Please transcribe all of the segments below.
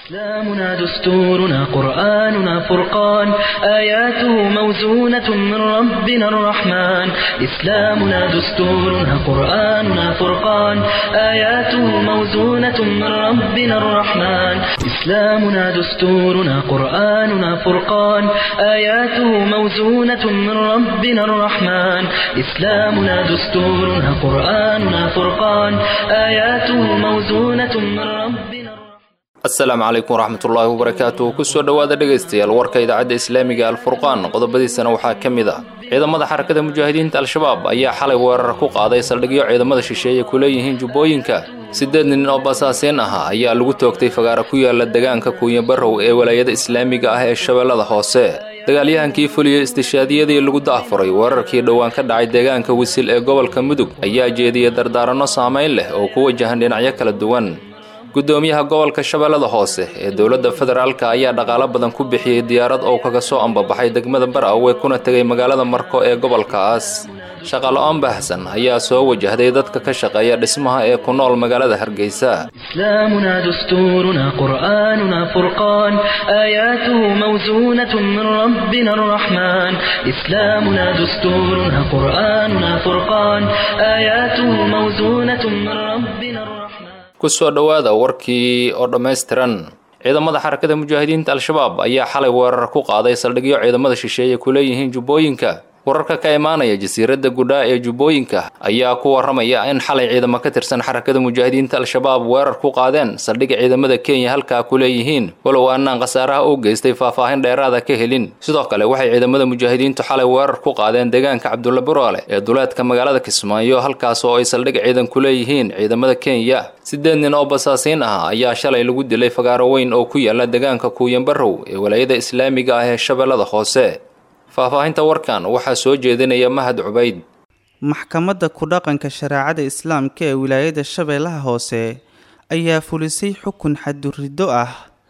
إسلامنا دستورنا قرآننا فرقان آياته موزونة من ربنا الرحمن إسلامنا دستورنا قرآننا فرقان آياته موزونة من ربنا الرحمن إسلامنا دستورنا قرآننا فرقان آياته موزونة من ربنا الرحمن إسلامنا دستورنا قرآننا فرقان آياته موزونة من ربنا الرحمن asalaamu calaykum waraxmatullaahi wabarakaatu kusoo dhowaada dhegaystayaal warka idaacadda islaamiga alfurqaan qodobadiisana waxaa ka mid ah ciidamada xarakada mujaahidiinta al-shabaab ayaa xalay weerar ku qaaday saldhigyo ciidamada shisheeye ku leeyihiin jubbooyinka siddeed nin oo basaasiin ah ayaa lagu toogtay fagaara ku yaala degaanka kuunyabarow ee walaayada islaamiga ah ee shabeellada hoose dagaalyahankii fuliyey istishaadiyadii lagu daafuray weerarkii dhowaan ka dhacay deegaanka wisil ee gobolka mudug ayaa jeediyey dardaaranno saamayn leh oo ku wajahan dhinacyo kala duwan gudoomiyaha gobolka shabeellada hoose ee dowladda federaalka ayaa dhaqaalo badan ku bixiyey diyaarad oo kaga soo ambabaxay degmada barawe kuna tegay magaalada marko ee gobolkaas shaqalo-aan baahsan ayaa soo wajahday dadka ka shaqeeya dhismaha ee ku nool magaalada hargeysa إسلامنا دستورنا قرآننا فرقان آياته موزونة من ربنا الرحمن إسلامنا دستورنا قرآننا فرقان آياته موزونة من ربنا الرحمن kusoo dhowaada warkii oo dhammaystiran ciidamada xarakada mujaahidiinta al-shabaab ayaa xalay weerar ku qaaday saldhigyo ciidamada shisheeye ku leeyihiin jubbooyinka wararka ka imaanaya jasiiradda gudhaa ee jubbooyinka ayaa ku waramaya in xalay ciidamo ka tirsan xarakada mujaahidiinta al-shabaab weerar ku qaadeen saldhigga ciidamada kenya halkaa ku leeyihiin walow aanaan khasaaraha u geystay faahfaahin dheeraada ka helin sidoo kale waxay ciidamada mujaahidiintu xalay weerar ku qaadeen deegaanka cabdulla buroole ee duleedka magaalada kismaayo halkaas oo ay saldhig ciidan ku leeyihiin ciidamada kenya siddeed nin oo basaasiin ah ayaa shalay lagu dilay fagaaro weyn oo ku yaala deegaanka kuuyanbarow ee walaayada islaamiga ah ee shabeellada hoose faahfaahinta warkan waxaa soo jeedinaya mahad cubayd maxkamadda ku-dhaqanka shareecada islaamka ee wilaayada shabeellaha hoose ayaa fulisay xukun xaduriddo ah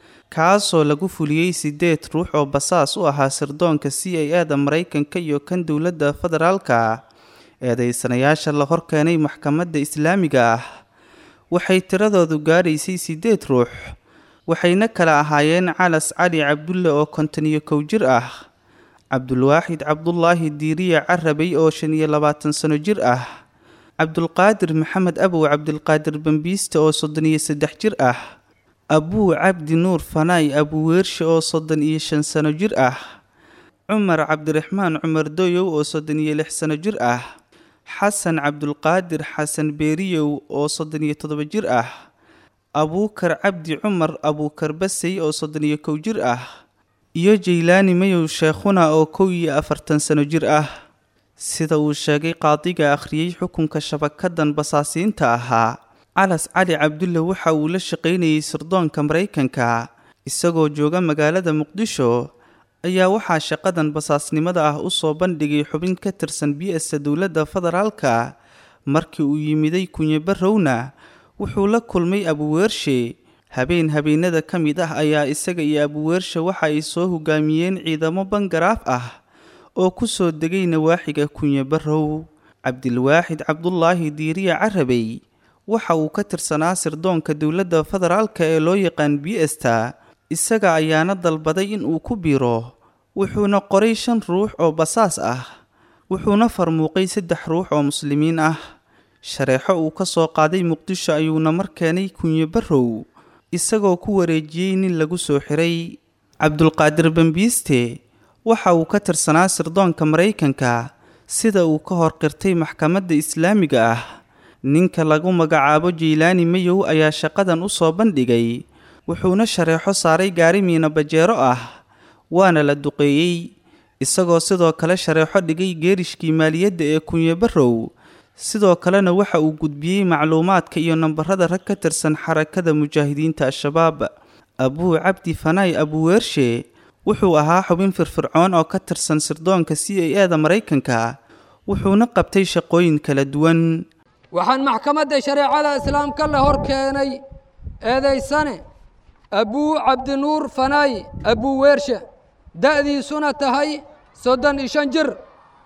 kaasoo lagu fuliyey siddeed ruux oo basaas u ahaa sirdoonka c a a da maraykanka iyo kan dowladda federaalka eedeysanayaasha la horkeenay maxkamadda islaamiga ah waxay tiradoodu gaadhaysay siddeed ruux waxayna kala ahaayeen calas cali cabdulle oo konton iyo kow jir ah cabdulwaaxid cabdulaahi diiriya carabay oo shan iyo labaatan sano jir ah cabdulqaadir maxamed abow cabdilqaadir bambiiste oo soddon iyo saddex jir ah abuu cabdi nuur fanaay abuweershe oo soddon iyo shan sano jir ah cumar cabdiraxmaan cumar doyow oo soddon iyo lix sano jir ah xasan cabdulqaadir xasan beeriyow oo soddon iyo toddoba jir ah abuukar cabdi cumar abuukar basey oo soddon iyo kow jir ah iyo jaylaani mayow sheekhuna oo kow iyo afartan sano jir ah sida uu sheegay qaadiga akhriyey xukunka shabakadan basaasiinta ahaa calas cali cabdulle waxa uu la shaqaynayay sirdoonka maraykanka isagoo jooga magaalada muqdisho ayaa waxaa shaqadan basaasnimada ah usoo bandhigay xubin ka tirsan bi-asa dowladda federaalka markii uu yimiday kunyabarowna wuxuu la kulmay abuweershe habeen habeenada ka mid ah ayaa isaga iyo abuweersha waxa ay soo hogaamiyeen ciidamo bangaraaf ah oo ku soo degay nawaaxiga kunyabarow cabdilwaaxid cabdulaahi diiriya carabey waxa uu ka tirsanaa sirdoonka dowladda federaalka ee loo yaqaan bi-esta isaga ayaana dalbaday in uu ku biiro wuxuuna qoray shan ruux oo basaas ah wuxuuna farmuuqay saddex ruux oo muslimiin ah shareexo uu ka soo qaaday muqdisho ayuuna mar keenay kunyabarow isagoo ku wareejiyey nin lagu soo xiray cabdulqaadir bambiiste waxa uu ka tirsanaa sirdoonka maraykanka sida uu ka hor qirtay maxkamadda islaamiga ah ninka lagu magacaabo jaylaani mayow ayaa shaqadan u soo bandhigay wuxuuna shareexo saaray gaari miina bajeero ah waana la duqeeyey isagoo sidoo kale shareexo dhigay geerishkii maaliyadda ee kunyabarow sidoo kalena waxa uu gudbiyey macluumaadka iyo nambarada rag ka tirsan xarakada mujaahidiinta al-shabaab abuu cabdi fanaay abuweershe wuxuu ahaa xubin firfircoon oo ka tirsan sirdoonka c a a da maraykanka wuxuuna qabtay shaqooyin kala duwan waxaan maxkamadda shareecada islaamka la hor keenay eedaysane abuu cabdinuur fanaay abuweershe da'diisuna tahay soddon iyo shan jir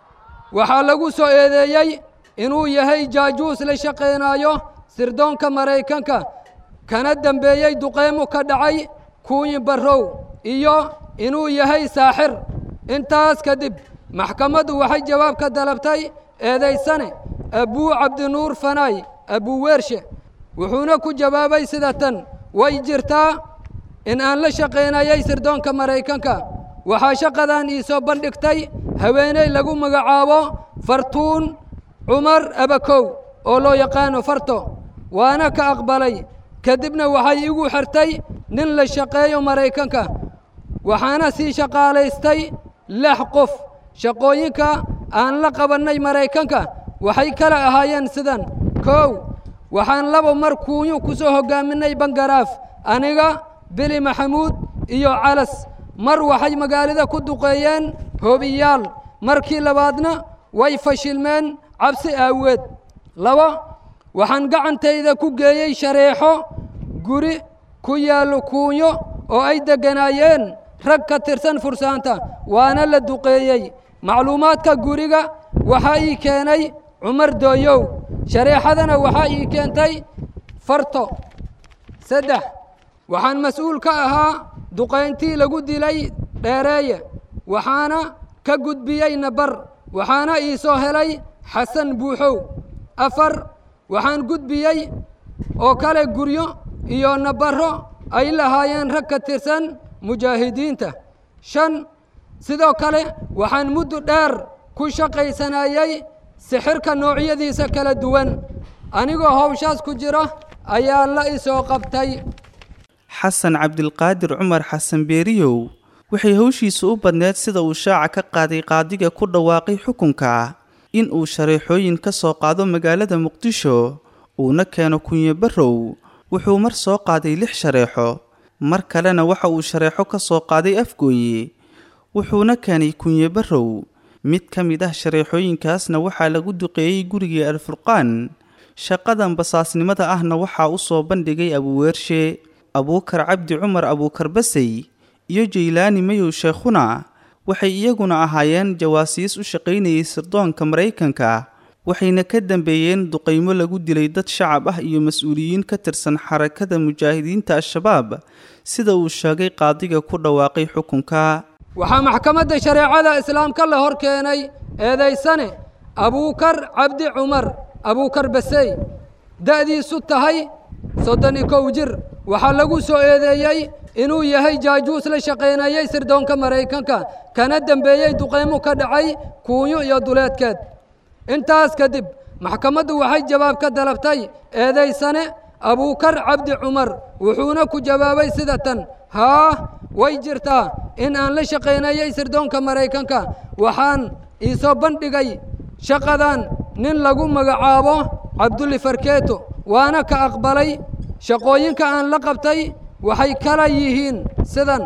waxaa lagu soo eedeeyey inuu yahay jaajuus la shaqaynaayo sirdoonka maraykanka kana dembeeyey duqeymu ka dhacay kuunyi barrow iyo inuu yahay saaxir intaas kadib maxkamaddu waxay jawaab ka dalabtay eedaysane abuu cabdinuur fanaay abuu weershe wuxuuna ku jawaabay sida tan way jirtaa in aan la shaqaynayay sirdoonka maraykanka waxaa shaqadan ii soo bandhigtay haweeney lagu magacaabo fartuun cumar abakow oo loo yaqaano farto waana ka aqbalay kadibna waxay igu xirtay nin la shaqeeyo maraykanka waxaana sii shaqaalaystay lix qof shaqooyinka aan la qabannay maraykanka waxay kala ahaayeen sidan kow waxaan laba mar kuunyu ku soo hoggaaminay bangaraaf aniga bili maxamuud iyo calas mar waxay magaalada ku duqeeyeen hoobiyaal markii labaadna way fashilmeen cabsi aaweed laba waxaan gacantayda ku geeyey shareexo guri ku yaallo kuunyo oo ay degganaayeen rag ka tirsan fursaanta waana la duqeeyey macluumaadka guriga waxaa ii keenay cumar dooyow shareexadana waxaa ii keentay farto saddex waxaan mas-uul ka ahaa duqayntii lagu dilay dheereeye waxaana ka gudbiyey nabar waxaana ii soo helay xasan buuxow afar waxaan gudbiyey oo kale guryo iyo nabarro ay lahaayeen rag ka tirsan mujaahidiinta shan sidoo kale waxaan muddo dheer ku shaqaysanayey sixirka noocyadiisa kala duwan anigoo howshaas ku jira ayaa la isoo qabtay xasan cabdilqaadir cumar xasan beeriyow waxay howshiisu u badneed sida uu shaaca ka qaaday qaadiga ku dhawaaqay xukunka in uu shareexooyin ka soo qaado magaalada muqdisho uuna keeno kunyo barrow wuxuu mar soo qaaday lix shareexo mar kalena waxa uu shareexo ka soo qaaday afgooye wuxuuna keenay kunyo barrow mid ka mid ah shareexooyinkaasna waxaa lagu duqeeyey gurigii alfurqaan shaqadan basaasnimada ahna waxaa u soo bandhigay abuweershe abuukar cabdi cumar abuukar basey iyo jaylaani mayow sheekhuna waxay iyaguna ahaayeen jawaasiis u shaqaynayay sirdoonka maraykanka waxayna ka dambeeyeen duqaymo lagu dilay dad shacab ah iyo mas-uuliyiin ka tirsan xarakada mujaahidiinta al-shabaab sida uu sheegay qaadiga ku dhawaaqay xukunka waxaa maxkamadda shareecada islaamka la hor keenay eedaysane abuukar cabdi cumar abuukar basey da'diisu tahay soddon iyo kow jir waxaa lagu soo eedeeyey inuu yahay jaajuus la shaqaynayey sirdoonka maraykanka kana dembeeyey duqaymo ka dhacay kuunyo iyo duleedkeed intaas kadib maxkamaddu waxay jawaab ka dalabtay eedaysane abuukar cabdi cumar wuxuuna ku jawaabay sida tan haa way jirtaa in aan la shaqaynayey sirdoonka maraykanka waxaan iisoo bandhigay shaqadan nin lagu magacaabo cabdulli farkeeto waana ka aqbalay shaqooyinka aan la qabtay waxay kala yihiin sidan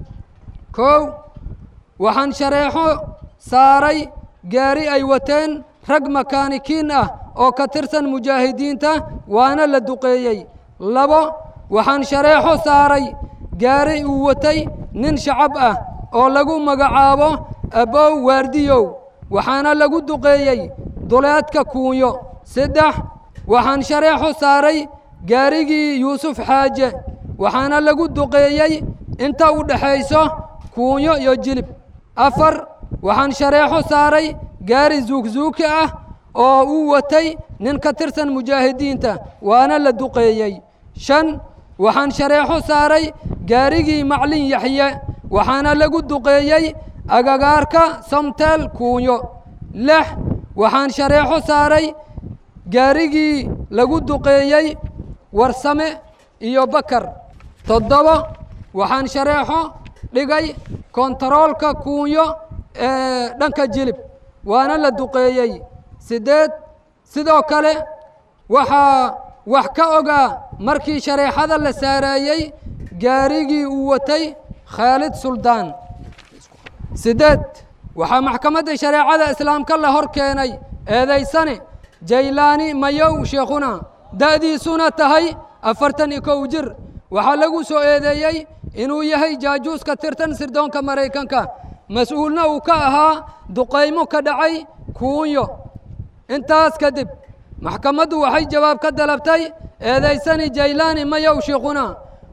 kow waxaan shareexo saaray gaari ay wateen rag makaanikiin ah oo ka tirsan mujaahidiinta waana la duqeeyey labo waxaan shareexo saaray gaari uu watay nin shacab ah oo lagu magacaabo abow waardiyow waxaana lagu duqeeyey duleedka kuunyo saddex waxaan shareexo saaray gaarigii yuusuf xaaje waxaana lagu duqeeyey inta u dhexayso kuunyo iyo jilib afar waxaan shareexo saaray gaari zuugzuuki ah oo uu watay nin ka tirsan mujaahidiinta waana la duqeeyey shan waxaan shareexo saaray gaarigii maclin yaxye waxaana lagu duqeeyey agagaarka samteel kuunyo lix waxaan shareexo saaray gaarigii lagu duqeeyey warsame iyo bakar toddoba waxaan shareexo dhigay kontaroolka kuunyo ee dhanka jilib waana la duqeeyey siddeed sidoo kale waxaa wax ka ogaa markii shareexada la saareeyey gaarigii uu watay khaalid suldaan siddeed waxaa maxkamadda shareecada islaamka la hor keenay eedaysane jaylaani mayow sheekhuna da'diisuna tahay afartan iyo kow jir waxaa lagu soo eedeeyey inuu yahay jaajuus ka tirtan sirdoonka maraykanka mas-uulna uu ka ahaa duqaymo ka dhacay kuunyo intaas kadib maxkamaddu waxay jawaab ka dalabtay eedaysani jaylaani mayow sheekhuna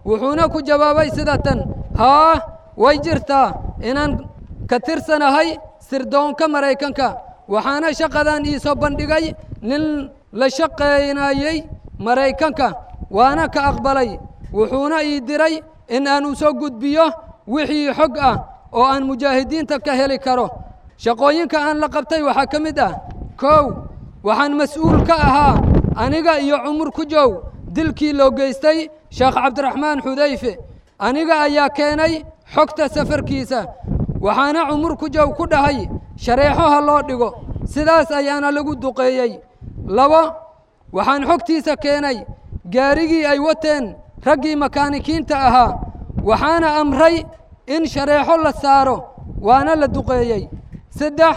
wuxuuna ku jawaabay sida tan haa way jirtaa inaan ka tirsanahay sirdoonka maraykanka waxaana shaqadan iisoo bandhigay nin la shaqaynayey maraykanka waana ka aqbalay wuxuuna ii diray in aan u soo gudbiyo wixii xog ah oo aan mujaahidiinta ka heli karo shaqooyinka aan la qabtay waxaa ka mid ah kow waxaan mas-uul ka ahaa aniga iyo cumur ku jow dilkii loo geystay sheekh cabdiraxmaan xudayfe aniga ayaa keenay xogta safarkiisa waxaana cumur ku jow ku dhahay shareexo ha loo dhigo sidaas ayaana lagu duqeeyey labo waxaan xogtiisa keenay gaarigii ay wateen raggii makaanikiinta ahaa waxaana amray in shareexo la saaro waana la duqeeyey saddex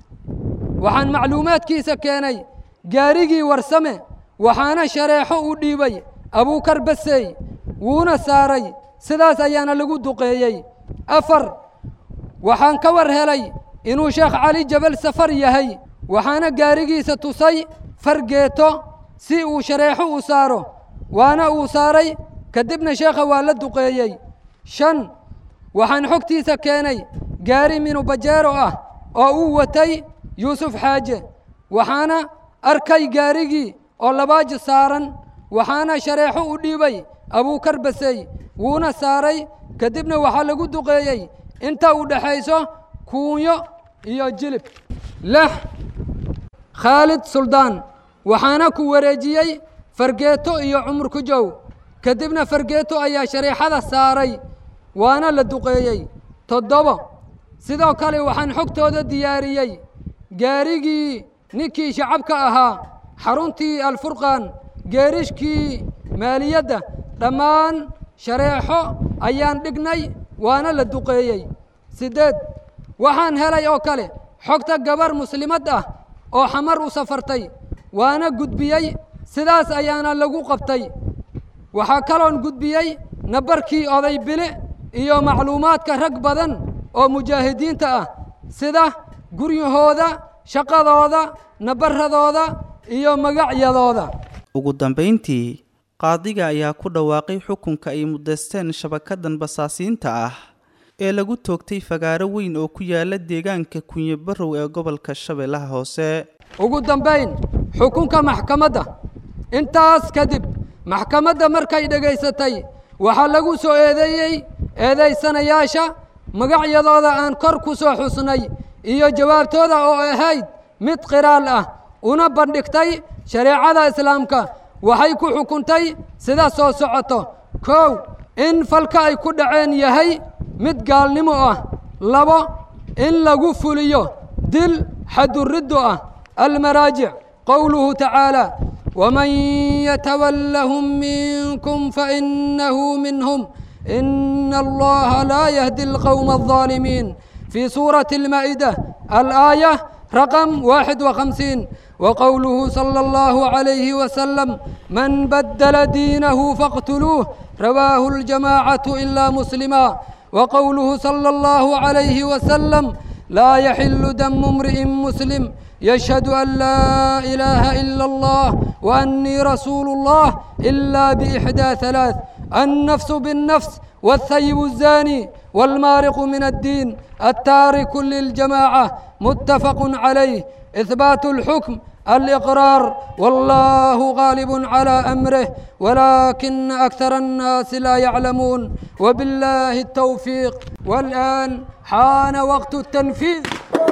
waxaan macluumaadkiisa keenay gaarigii warsame waxaana shareexo u dhiibay abuukar basey wuuna saaray sidaas ayaana lagu duqeeyey afar waxaan ka war helay inuu sheekh cali jabal safar yahay waxaana gaarigiisa tusay fargeeto si uu shareexo u saaro waana uu saaray kadibna sheekha waa la duqeeyey shan waxaan xogtiisa keenay gaari minubajeero ah oo uu watay yuusuf xaaje waxaana arkay gaarigii oo labaaji saaran waxaana shareexo u dhiibay abuukar basey wuuna saaray kadibna waxaa lagu duqeeyey inta u dhexayso kuunyo iyo jilib lix khaalid suldaan waxaana ku wareejiyey fargeeto iyo cumur ku jow kadibna fargeeto ayaa shareexada saaray waana la duqeeyey toddobo sidoo kale waxaan xogtooda diyaariyey gaarigii ninkii shacabka ahaa xaruntii alfurqaan geerishkii maaliyadda dhammaan shareexo ayaan dhignay waana la duqeeyey siddeed waxaan helay oo kale xogta gabar muslimad ah oo xamar u safartay waana gudbiyey sidaas ayaana lagu qabtay waxaa kaloon gudbiyey nabarkii oday bile iyo macluumaadka rag badan oo mujaahidiinta ah sida guryahooda shaqadooda nabaradooda iyo magacyadooda ugu dambayntii qaadiga ayaa ku dhawaaqay xukunka ay mudaysteen shabakadan basaasiinta ah ee lagu toogtay fagaaro weyn oo ku yaala deegaanka kunye barow ee gobolka shabeellaha hoose ugu dambayn xukunka maxkamadda intaas kadib maxkamadda markay dhegaysatay waxaa lagu soo eedeeyey eedaysanayaasha magacyadooda aan kor ku soo xusnay iyo jawaabtooda oo ahayd mid qiraal ah una bandhigtay shareecada islaamka waxay ku xukuntay sida soo socoto kow in falka ay ku dhaceen yahay mid gaalnimo ah labo in lagu fuliyo dil xaduriddo ah almaraajic qowluhu tacaala ومن يتولهم منكم فإنه منهم إن الله لا يهدي القوم الظالمين في سورة المائدة الآية رقم واحد وخمسين وقوله صلى الله عليه وسلم من بدل دينه فاقتلوه رواه الجماعة إلا مسلما وقوله صلى الله عليه وسلم لا يحل دم امرئ مسلم يشهد أن لا إله إلا الله وأني رسول الله إلا بإحدى ثلاث النفس بالنفس والثيب الزاني والمارق من الدين التارك للجماعة متفق عليه إثبات الحكم الإقرار والله غالب على أمره ولكن أكثر الناس لا يعلمون وبالله التوفيق والآن حان وقت التنفيذ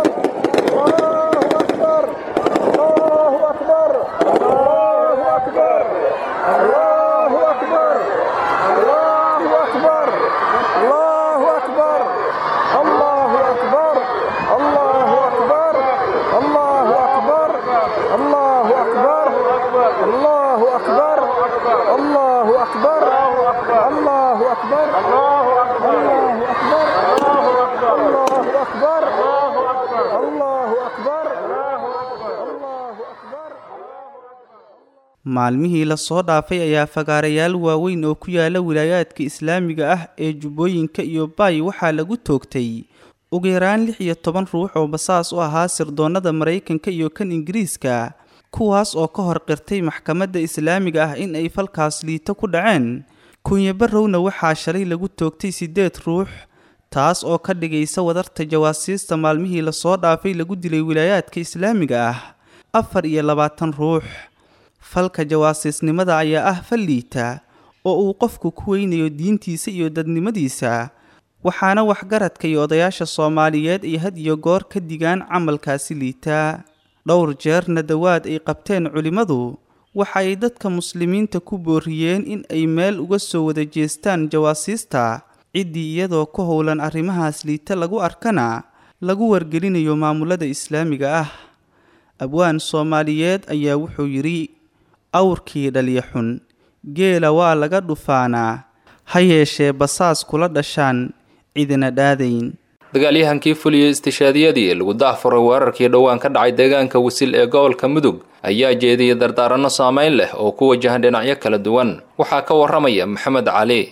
maalmihii lasoo dhaafay ayaa fagaarayaal waaweyn oo ku yaala wilaayaadka islaamiga ah ee jubbooyinka iyo baay waxaa lagu toogtay ugu yaraan lix iyo toban ruux oo basaas u ahaa sirdoonnada maraykanka iyo kan ingiriiska kuwaas oo ka hor qirtay maxkamadda islaamiga ah in ay falkaas liito ku dhaceen kunyabarowna waxaa shalay lagu toogtay siddeed ruux taas oo ka dhigaysa wadarta jawaasiista maalmihii lasoo dhaafay lagu dilay wilaayaadka islaamiga ah afar iyo labaatan ruux falka jawaasiisnimada ayaa ah fal liita oo uu qofku ku weynayo diintiisa iyo dadnimadiisa waxaana waxgaradka iyo odayaasha soomaaliyeed ay had iyo goor ka digaan camalkaasi liitaa dhowr jeerna dawaad ay qabteen culimmadu waxa ay dadka muslimiinta ku booriyeen in ay meel uga soo wada jeestaan jawaasiista ciddii iyadoo ku howlan arrimahaas liita lagu arkana lagu wargelinayo maamulada islaamiga ah abwaan soomaaliyeed ayaa wuxuu yidhi awrkii dhalya xun geela waa laga dhufaanaa ha yeeshee basaas kula dhashaan cidina dhaadayn dagaalyahankii fuliyey istishaadiyadii lagu dahfuray weerarkii dhowaan ka dhacay deegaanka wisil ee gobolka mudug ayaa jeediyey dardaaranno saameyn leh oo ku wajahan dhinacyo kala duwan waxaa ka waramaya maxamed cali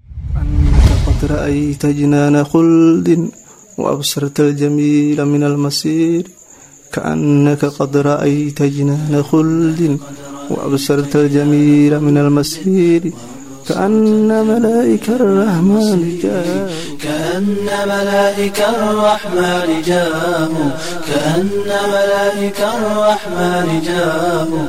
qad ra'ayta jinaana khuldin waabsarta aljamiila min almasiir kaannaka qad ra'ayta jinaana khuldin waabsarta aljamiila min almasiir كأن ملائك الرحمن جاءوا كأن ملائك الرحمن جاءوا كأن ملائك الرحمن جاءوا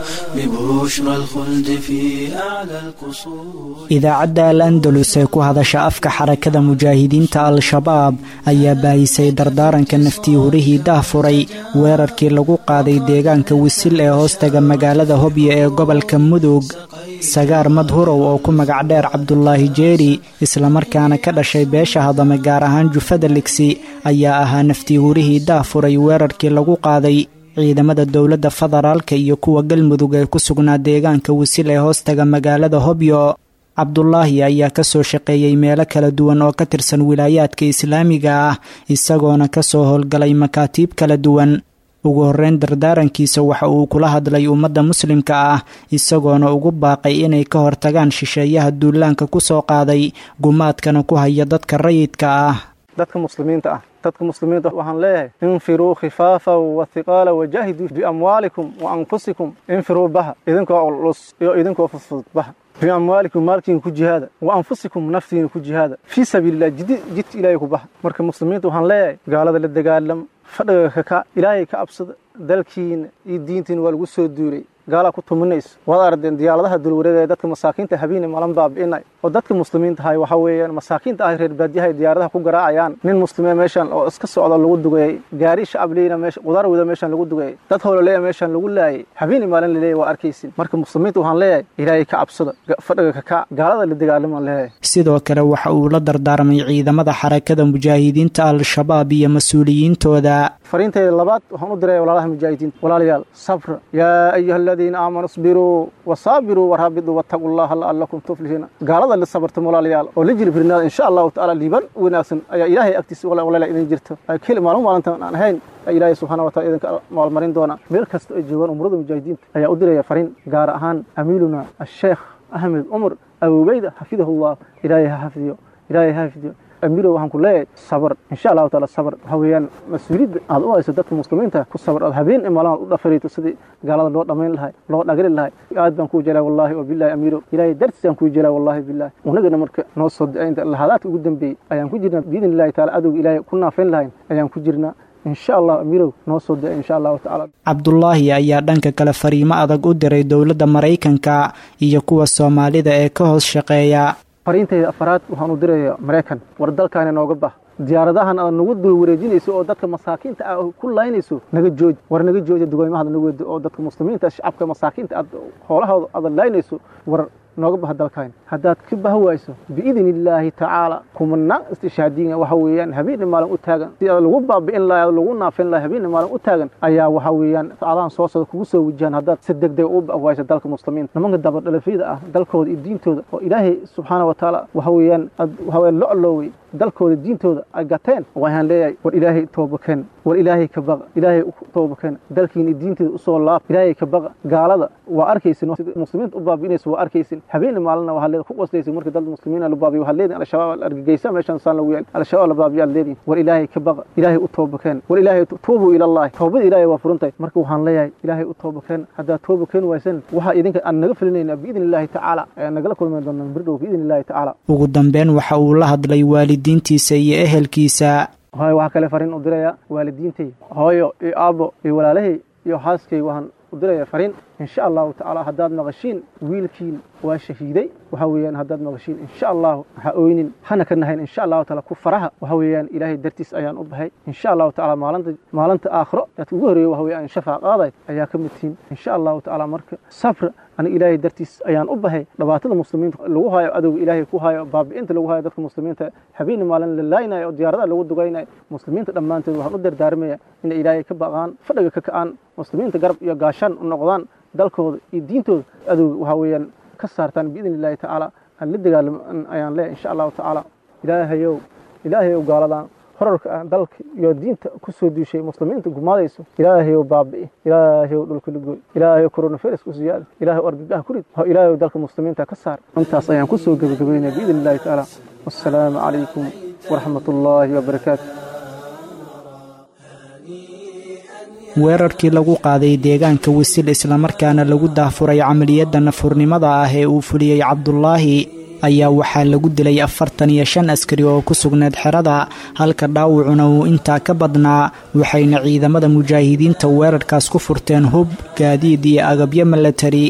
ببشرى الخلد في أعلى القصور idaacadda al andalus ee ku hadasha afka xarakada mujaahidiinta al-shabaab ayaa baahisay dardaaranka naftii hurihii dahfuray weerarkii lagu qaaday deegaanka wisil ee hoostaga magaalada hobyo ee gobolka mudug sagaar madhurow oo ku magac dheer cabdulaahi jeeri islamarkaana ka dhashay beesha hadame gaar ahaan jufada ligsi ayaa ahaa naftii hurihii dahfuray weerarkii lagu qaaday ciidamada dowladda federaalka iyo kuwa galmudug ee ku sugnaa deegaanka wisil ee hoostaga magaalada hobyo cabdulaahi ayaa ka soo shaqeeyey meelo kala duwan oo ka tirsan wilaayaadka islaamiga ah isagoona ka soo howlgalay makaatiib kala duwan ugu horreyn dardaarankiisa waxa uu kula hadlay ummadda muslimka ah isagoona ugu baaqay inay ka hortagaan shisheeyaha duulaanka ku soo qaaday gumaadkana ku haya dadka rayidka ah dadka muslimiinta ah dadka muslimiinta waxaan leeyahay infiruu khifaafa wathiqaala wajaahiduu biamwaalikum wa anfusikum infiruu baha idinkoo culus iyo idinkoo fudfudud baha biamwaalikum maalkiina ku jihaada wa anfusikum naftiina ku jihaada fii sabiililah jidi jidka ilaahay ku baha marka muslimiinta waxaan leeyahay gaalada la dagaalama fadhiga kaka ilaahay ka absada dalkiina iyo diintiina waa lagu soo duulay gaalaa ku tuminayso waad ardeen diyaaradaha dulwareegaya dadka masaakiinta habeene malan baabi'inay oo dadka muslimiinta ahay waxaa weeyaan masaakiinta ahay reer baadiyahay diyaaradaha ku garaacayaan nin muslimee meeshan oo iska socda lagu dugayay gaari shacab leyna meesha qudaar wada meeshan lagu dugayay dad howlaleya meeshan lagu laayay habeene maalin laleeyahy waa arkaysin marka muslimiinta waxaan leeyahay ilaahay ka cabsada fadhiga kaka gaalada la dagaalamaan leeyahay sidoo kale waxa uu la dardaarmay ciidamada xarakada mujaahidiinta al-shabaab iyo mas-uuliyiintooda fariintayda labaad waxaan u diraya walaalaha mujaahidiinta walaalayaal sabra yaa ayuha aladiina aamanuu isbiruu wasaabiruu waraabituu wattaquu llaha la'allakum tuflihiina gaalada la sabartam walaalayaal oo la jilibirnaada insha allahu tacaala liiban wanaagsan ayaa ilaahay agtiisa walaala idin jirta keli maalin maalintan aan ahayn ilaahay subxana wa taala idinka maalmarin doona meel kasta ay joogaan umrada mujaahidiinta ayaa u diraya fariin gaar ahaan amiiluna asheekh ahmed cumar abubeyda xafidahullah ilaahay ha xafidiyo ilaahay ha xafidiyo amiiro waxaan ku leeyahay sabar insha allahu taala sabar waxa weeyaan mas-uuliyadda aad u hayso dadka muslimiinta ku sabar ood habeen imaalaad u dhafarayto sidii gaalada loo dhammayn lahay loo dhagri lahay aad baan kuu jelaa wallahi oo billahi amiiro ilaahay dartiisaan kuu jelaa wallahi billahi unagana marka noo soo dacaynta lahadaadka ugu dambeeyey ayaan ku jirnaa biidni illahi taala adowga ilaahay ku naafayn lahayn ayaan ku jirnaa insha allah amiirow noo soo da insha allahu tacaala cabdulaahi ayaa dhanka kale fariimo adag u diray dowladda maraykanka iyo kuwa soomaalida ee ka hoos shaqeeya fariintayda afaraad waxaan u diraya maraykan war dalkaani nooga bah diyaaradahan aad nagu dul wareejinayso oo dadka masaakiinta ah ku laynayso naga jooji war naga jooja dugooymahada nagu wedo oo dadka muslimiinta shacabka masaakiinta aad hoolahooda aad laynayso war nooga baha dalkaani haddaad ka bah wayso biidni illaahi tacaala kumanaan istishaadiina waxa weeyaan habeenna maalin u taagan si lagu baabi'in lahay lagu naafin lahay habeenna maalin u taagan ayaa waxa weeyaan adahan soo socda kugu soo wajahan haddaad si degdeg u bahwayso dalka muslimiinta nimanka dabadhalafyada ah dalkooda iyo diintooda oo ilaahay subxaana wa tacaala waxa weeyaan waxa weeyaan lo aloowey dalkooda diintooda ay gateen waxaan leeyahay war ilaahay toobakeen war ilaahay ka baqa ilaahay u toobakeen dalkiina diinteeda usoo laab ilaahay ka baqa gaalada waa arkaysin sida muslimiinta u baabi'inaysa waa arkaysin habeen maalina waxaa leedahay ku qoslaysin marka dad muslimiina la baabiyo waxaa leedihin al-shabaab argagaysa meeshan saan lagu yaal al-shabaab la baabiyo aad leedihin war ilaahay ka baqa ilaahay u toobakeen war ilaahay tuubuu ila allahi toobada ilaahay waa furantahay marka waxaan leeyahay ilaahay u toobakeen haddaad toobakeen waysan waxaa idinka aan naga filinayna biidni illaahi tacaala ayaan nagala kulmi doonaa birdhow biidni illaahi tacaala ugu dambeyn waxa uu la hadlay waalidiintiisa iyo ehelkiisa hooyo waxaa kale fariin u diraya waalidiintay hooyo iyo aabbo iyo walaalahay iyo xaaskay waxaan u diraya fariin insha allahu tacaala haddaad maqashiin wiilkiin waa shahiiday waxa weeyaan haddaad maqashiin insha allahu ha oynin hana ka nahayn insha allahu taala ku faraha waxa weeyaan ilaahay dartiis ayaan u bahay insha allahu tacaala maalinta maalinta aakhiro dadka ugu horreeya waxa weeyaan shafaa qaaday ayaa ka mid tihiin insha allahu tacaala marka safra aniga ilaahay dartiis ayaan u bahay dhibaatada muslimiinta lagu hayo adowga ilaahay ku hayo baabi'inta lagu hayo dadka muslimiinta habeenii maalin la laaynayo oo diyaaradaha lagu dugaynayo muslimiinta dhammaantood waxaan u dardaarmaya inay ilaahay ka baqaan fadhiga ka ka'aan muslimiinta garab iyo gaashaan u noqdaan dalkooda iyo diintooda adowga waxaa weeyaan ka saartaan biidni illaahi tacaala aan la dagaalamo ayaan leeyahay insha allahu tacaala ilaahayow ilaahayow gaaladan horarka ah dalka iyo diinta ku soo duushay muslimiinta gumaadayso ilaahayow baabi'i ilaahayow dhulka lagoy ilaahayow coronavirus ku siyaada ilaahayow argagaha ku rid oo ilaahayow dalka muslimiinta ka saar intaas ayaan ku soo gebagabaynaya biidni illaahi tacaala wassalaamu calaykum waraxmat ullaahi wabarakaatu weerarkii lagu qaaday deegaanka wisil islamarkaana lagu daafuray camaliyadda nafurnimada ah ee uu fuliyey cabdulaahi ayaa waxaa lagu dilay afartan iyo shan askari oo ku sugneed xerada halka dhaawacuna uu intaa ka badnaa waxayna ciidamada mujaahidiinta weerarkaas ku furteen hub gaadiid iyo agabyo milatari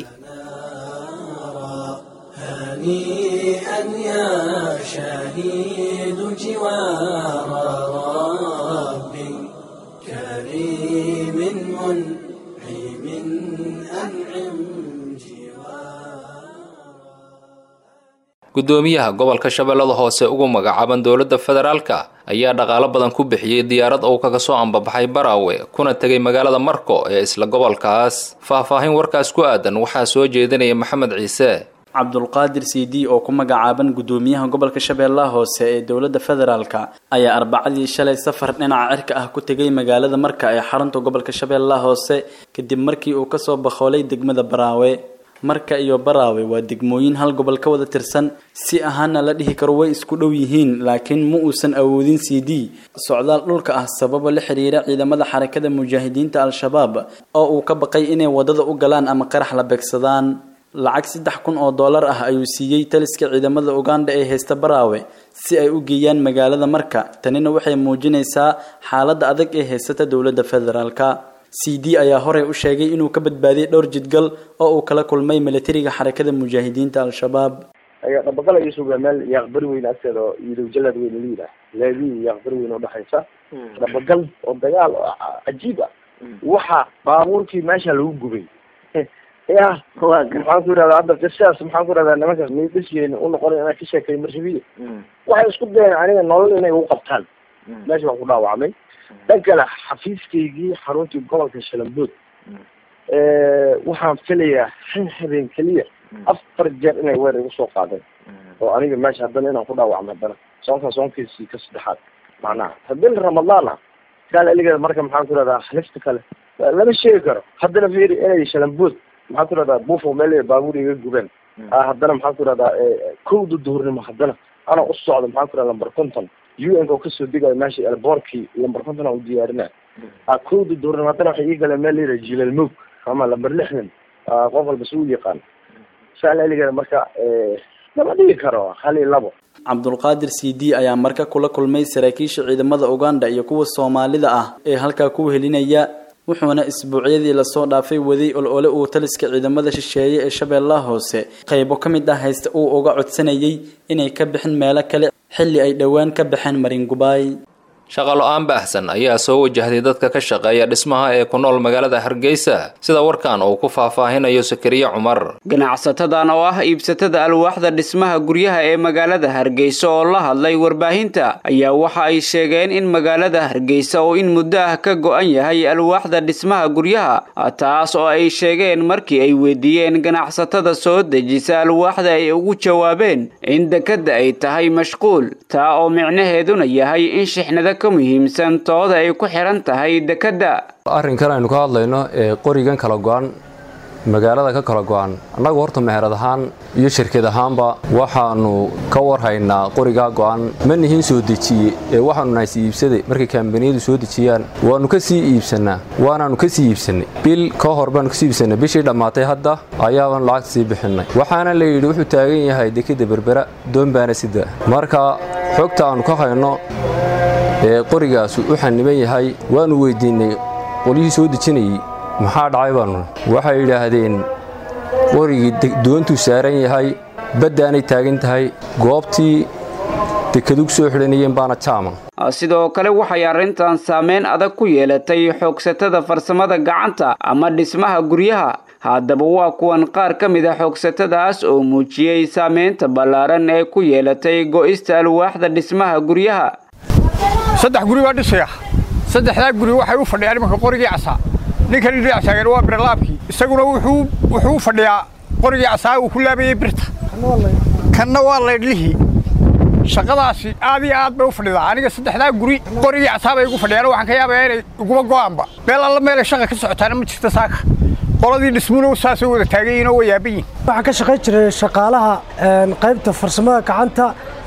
gudoomiyaha gobolka shabeellada hoose ugu magacaaban dowladda federaalka ayaa dhaqaalo badan ku bixiyey diyaarad uu kaga soo ambabaxay baraawe kuna tegay magaalada marko ee isla gobolkaas faahfaahin warkaas ku aadan waxaa soo jeedinaya maxamed ciise cabdulqaadir c d oo ku magacaaban gudoomiyaha gobolka shabeellaha hoose ee dowladda federaalka ayaa arbacadii shalay safar dhinaca cirka ah ku tegay magaalada marka ee xarunta gobolka shabeellaha hoose kadib markii uu kasoo bakhoolay degmada baraawe marka iyo baraawe waa degmooyin hal gobol ka wada tirsan si ahaana la dhihi karo way isku dhow yihiin laakiin ma uusan awoodin c d socdaal dhulka ah sababa la xiriira ciidamada xarakada mujaahidiinta al-shabaab oo uu ka baqay inay wadada u galaan ama qarax la beegsadaan lacag saddex kun oo dollar ah ayuu siiyey taliska ciidamada uganda ee haysta baraawe si ay u geeyaan magaalada marka tanina waxay muujinaysaa xaaladda adag ee haysata dowladda federaalka c d ayaa horey u sheegay inuu ka badbaadiyey dhowr jidgal oo uu kala kulmay milatariga xarakada mujaahidiinta al-shabaab dhabagal ayuu sugaa meel yaaqbari weyn agteeda oo iidow jalad weyn la yidhaah leedii yaaqbari weyn udhexaysa dhabagal oo dagaal oo cajiib ah waxa baabuurkii meesha lagu gubay ya maxaan ku irahdaa hadda qisadaas maxaan ku irahdaa nimankaas midasgeena unoqon inaan ka sheekay marshabiye waxay isku dayeen aniga nolol inay ugu qabtaan meesha waan ku dhaawacmay dhan kale xafiiskaygii xaruntii gobolka shalambood waxaan filayaa han habeen keliya afar jeer inay weer igu soo qaadeen oo aniga meesha haddana inaan ku dhaawacmo haddana soonkaa soonkiisii ka saddexaad macnaha haddii ramadaan ah kaal eligeeda marka maxaan ku irahdaa halifta kale lama sheegi karo haddana fiiri inay shalambood maxaan ku irahdaa bufo meel baabuur iga gubeen haddana maxaan ku irahdaa kowda duhurnimo haddana anaa u socda maxaan ku irahdaa lambar konton u n ka oo kasoo degayo meesha elboorkii lambar konton aan u diyaarina kowda duhurnimo haddana waxay ii galeen meel layidhaha jilal moog ama lambar lixdan qof walba si u yaqaan saa eligeeda marka lama dhigi karo hal iyo labo cabdulqaadir c d ayaa marka kula kulmay saraakiisha ciidamada uganda iyo kuwa soomaalida ah ee halkaa ku helinaya wuxuuna isbuucyadii lasoo dhaafay waday ol-ole uu taliska ciidamada shisheeye ee shabeellaha hoose qaybo ka mid ah haysta uu uga codsanayay inay ka bixin meelo kale xilli ay dhowaan ka baxeen maringubaay shaqalo-aan baahsan ayaa soo wajahday dadka ka shaqeeya dhismaha ee ku nool magaalada hargeysa sida warkan uu ku faahfaahinayo sakariye cumar ganacsatadan oo ah iibsatada alwaaxda dhismaha guryaha ee magaalada hargeysa oo la hadlay warbaahinta ayaa waxa ay sheegeen in magaalada hargeysa oo in muddo ah ka go-an yahay alwaaxda dhismaha guryaha taas oo ay sheegeen markii ay weydiiyeen ganacsatada soo dejisa alwaaxda ay ugu jawaabeen in dekadda ay tahay mashquul taa oo micnaheeduna yahay in shixnada ka muhiimsan tooda ay ku xihan tahay dekadda arrinkan aynu ka hadlayno ee qorigan kala go-an magaalada ka kala go-an annagu horta meherad ahaan iyo shirkad ahaanba waxaanu ka warhaynaa qorigaa go-an ma nihin soo dejiye ee waxaanu nahay sii iibsaday markay kambaniyadu soo dejiyaan waannu ka sii iibsannaa waanaannu ka sii iibsannay bil ka hor baanu kasii iibsannay bishii dhammaatay hadda ayaabaan lacagta sii bixinnay waxaana la yidhi wuxuu taagan yahay dekadda berbera doon baana sida marka xogta aannu ka hayno ee qorigaasu u xaniban yahay waannu weyddiinnay qolyihii soo dejinayey maxaa dhacay baanu waxay yidhaahdeen qorigii doontuu saaran yahay baddaanay taagan tahay goobtii dekadug soo xidhanayeen baana jaama sidoo kale waxay arrintan saameyn adag ku yeelatay xoogsatada farsamada gacanta ama dhismaha guryaha haddaba waa kuwan qaar ka mid a xoogsatadaas oo muujiyey saameynta ballaaran ee ku yeelatay go'ista alwaaxda dhismaha guryaha saddex guri baa dhisaya saddexdaa guri waxay u fadhiyaan imanka qorigii casaa ninkan dhinac taagan waa birlaabkii isaguna wuxuu u fadhiyaa qorigii casaa uu ku laabayey birta kanna waa laydhlihii shaqadaasi aad iyo aad bay u fadhidaa aniga saddexdaa guri qorigii casaa bay igu fadhiyaan waxaan ka yaabayaa inay iguma go'aanba meel alla meelay shaqa ka socotaana ma jirta saaka qoladii dhismuna saasay wada taagayiinoo waa yaaban yihin waxaan ka shaqayn jiray shaqaalaha qaybta farsamada gacanta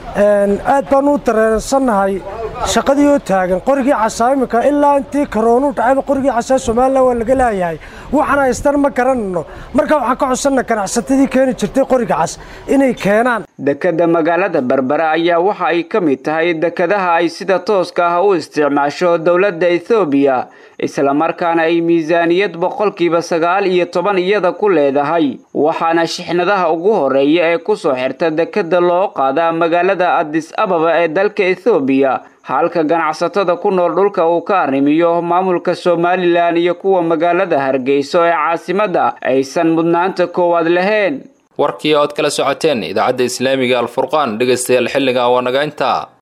aad baan u dareensannahay shaqadii oo taagan qorigii casaa iminka ilaa intii karoonuu dhacayba qorigii casaa somalilan waa laga laayahay waxaan haystan ma garanayno marka waxaan ka codsanna ganacsatadii keeni jirtay qoriga cas inay keenaan dekadda magaalada berbera ayaa waxa ay ka mid tahay dekadaha ay sida tooska ah u isticmaasho dowladda ethoobiya islamarkaana ay miisaaniyad boqolkiiba sagaal iyo toban iyada ku leedahay waxaana shixnadaha ugu horeeya ee kusoo xirta dekadda loo qaadaa magaalada adis ababa ee dalka ethoobiya halka ganacsatada ku nool dhulka uu ka arrimiyo maamulka somalilan iyo kuwa magaalada hargeyso ee caasimadda aysan mudnaanta koowaad lahayn warkii ood kala socoteen idaacadda islaamiga alfurqaan dhegaystayaal xilliga waa naga intaa